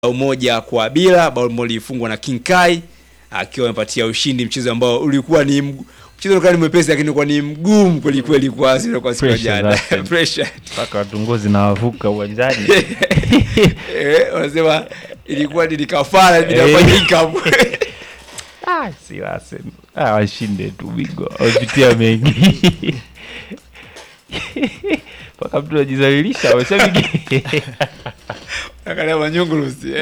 bao moja kwa bila, bao moja lilifungwa na King Kai akiwa amepatia ushindi mchezo ambao ulikuwa ni mgu- mchezo ulikuwa ni mwepesi lakini ulikuwa ni mgumu kweli kweli kwa Arsenal kwa siku ya Pressure jana. zake. Pressure. mpaka watungozi na wavuka uwanjani Eh, wanasema ilikuwa ni kafara Eh. inafanyika. Ah, si Arsenal. Ah, washinde tu bingwa wamepitia mengi mpaka mtu anajizalilisha washabiki Angalia manyungurusi.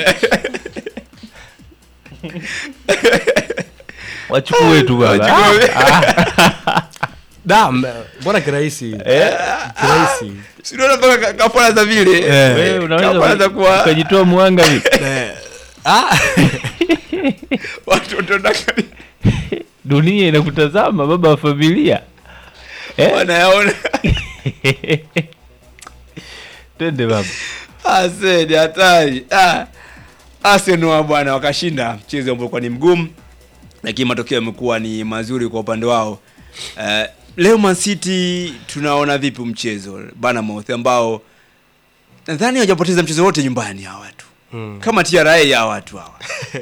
wachukue tu baba Wachukue. Ah, Da, m- mbona kirahisi eh, kirahisi Si unaona mpaka ka- kafara za vile. Eh. wewe Kafara za unaweza kuwa ukajitoa mwanga vi Eh, ah, watu watataka dunia inakutazama baba wa familia eh? wanayaona. twende baba Ase ni hatari. Ah. Arsenal bwana wakashinda mchezo ambao ulikuwa ni mgumu lakini matokeo yamekuwa ni mazuri kwa upande wao. Uh, leo Man City tunaona vipi mchezo Bournemouth ambao nadhani hawajapoteza mchezo wote nyumbani hawa watu. mm. Kama TRA ya watu hawa.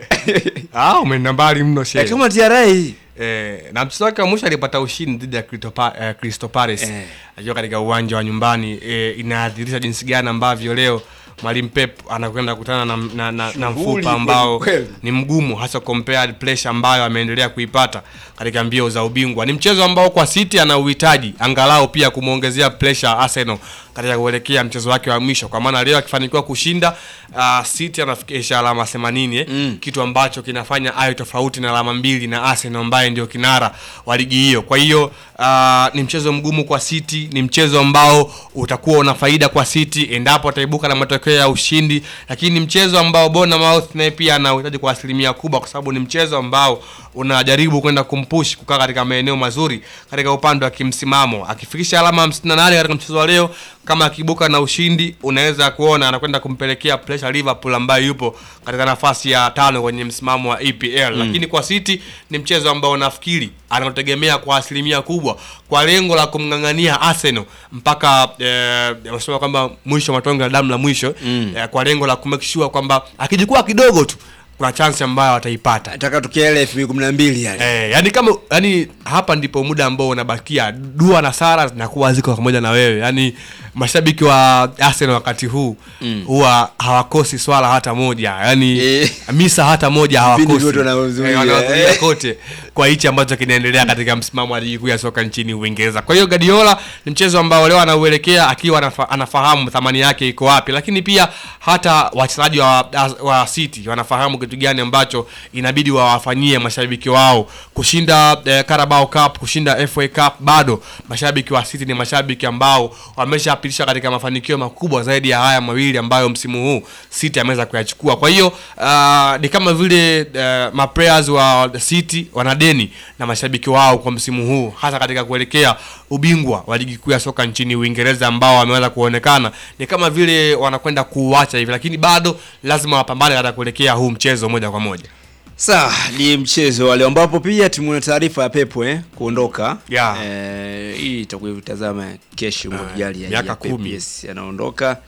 ah, umeenda mbali mno Eh, shehe. kama TRA Eh, na mchezo wake wa mwisho alipata ushindi dhidi ya Crystal Pa- eh, Crystal Palace Eh. akiwa katika uwanja wa nyumbani eh, inadhihirisha jinsi gani ambavyo leo mwalimu Pep anakwenda kukutana na, na, na, na Shughuli mfupa ambao kweli kweli. ni mgumu hasa compared pressure ambayo ameendelea kuipata katika mbio za ubingwa. Ni mchezo ambao kwa City ana uhitaji angalau pia kumwongezea pressure Arsenal katika kuelekea mchezo wake wa mwisho, kwa maana leo akifanikiwa kushinda uh, City anafikisha alama 80 eh, Mm. kitu ambacho kinafanya ayo tofauti na alama mbili na Arsenal ambaye ndio kinara wa ligi hiyo. Kwa hiyo uh, ni mchezo mgumu kwa City, ni mchezo ambao utakuwa una faida kwa City endapo ataibuka na matokeo ya ushindi, lakini ni mchezo ambao Bournemouth naye pia anahitaji kwa asilimia kubwa, kwa sababu ni mchezo ambao unajaribu kwenda kumpush kukaa katika maeneo mazuri katika upande wa kimsimamo. Akifikisha alama 58 katika mchezo wa leo, kama akibuka na ushindi, unaweza kuona anakwenda kumpelekea pressure Liverpool ambayo yupo katika nafasi ya tano kwenye msimamo wa EPL. Lakini kwa City ni mchezo ambao nafikiri anaotegemea kwa asilimia kubwa kwa lengo la kumng'ang'ania Arsenal mpaka eh, wanasema kwamba mwisho matonge la damu la mwisho Mm. eh, kwa lengo la kumake sure kwamba akijikua kidogo tu kuna chance ambayo ataipata. nataka tukia ile 2012 yale. Eh, yani kama yani hapa ndipo muda ambao unabakia dua na sara zinakuwa ziko pamoja na wewe yani mashabiki wa Arsenal wakati huu Mm. huwa hawakosi swala hata moja yani Eh. misa hata moja Vipindi hawakosi vyote wanahudhuria, Eh, wanahudhuria eh. kote kwa hichi ambacho kinaendelea katika msimamo wa ligi kuu ya soka nchini Uingereza. Kwa hiyo Guardiola ni mchezo ambao leo anauelekea akiwa anafa, anafahamu thamani yake iko wapi, lakini pia hata wachezaji wa, wa City wanafahamu kitu gani ambacho inabidi wawafanyie mashabiki wao. Kushinda eh, Carabao Cup, kushinda FA Cup, bado mashabiki wa City ni mashabiki ambao wameshapitisha katika mafanikio makubwa zaidi ya haya mawili ambayo msimu huu City ameweza kuyachukua. Kwa hiyo uh, ni kama vile uh, maplayers wa City wana deni na mashabiki wao kwa msimu huu, hasa katika kuelekea ubingwa wa ligi kuu ya soka nchini Uingereza ambao wameweza kuonekana ni kama vile wanakwenda kuuacha hivi, lakini bado lazima wapambane katika kuelekea huu mchezo moja kwa moja. Sawa, ni mchezo wale ambapo pia tumeona taarifa ya Pepo eh, kuondoka. Yeah. Eh, hii itakuwa vitazama kesho Mungu Ah, akijalia. miaka ya Pep, kumi. Yes, anaondoka.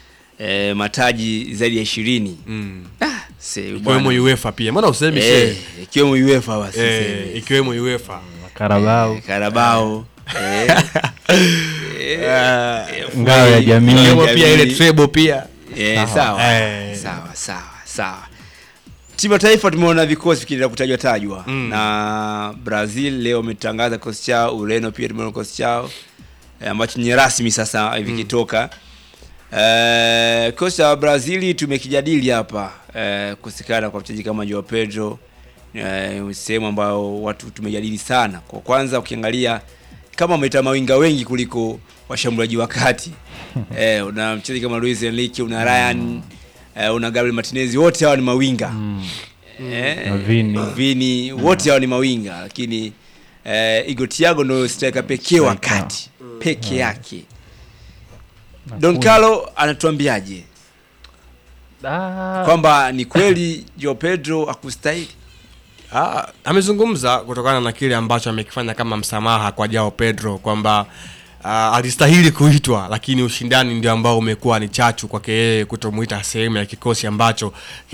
Eh, mataji zaidi ya 20. Mm. Ah, se Ikiwemo bwana. UEFA pia, mbona usemi Eh, shehe? ikiwemo UEFA basi. Eh, sema. ikiwemo UEFA. karabao Karabao. Eh. Eh, ngao ya jamii Ikiwemo Jamii. pia ile treble pia. Eh, Sawa. sawa. Eh. Sawa, sawa, sawa. Timu ya taifa tumeona vikosi vikiendelea kutajwa tajwa Mm. na Brazil leo wametangaza kikosi chao, Ureno pia tumeona kikosi chao eh, ambacho ni rasmi sasa hivi kitoka. Eh, kikosi cha Brazil tumekijadili hapa eh, kusikana kwa mchezaji kama Joao Pedro eh, sehemu ambayo watu tumejadili sana. Kwa kwanza ukiangalia kama wameita mawinga wengi kuliko washambuliaji wa kati eh, una mchezaji kama Luis Enrique, una Ryan eh, una Gabriel Martinez, wote hawa ni mawinga eh, Na Vini. Vini, wote hawa ni mawinga, lakini eh, Igor Thiago ndio striker pekee wa Striker. kati peke yake. Don Carlo anatuambiaje Ah, kwamba ni kweli Joao Pedro akustahili? Ah, amezungumza kutokana na kile ambacho amekifanya kama msamaha kwa Jao Pedro kwamba uh, alistahili kuitwa, lakini ushindani ndio ambao umekuwa ni chachu kwake yeye kutomuita sehemu ya kikosi ambacho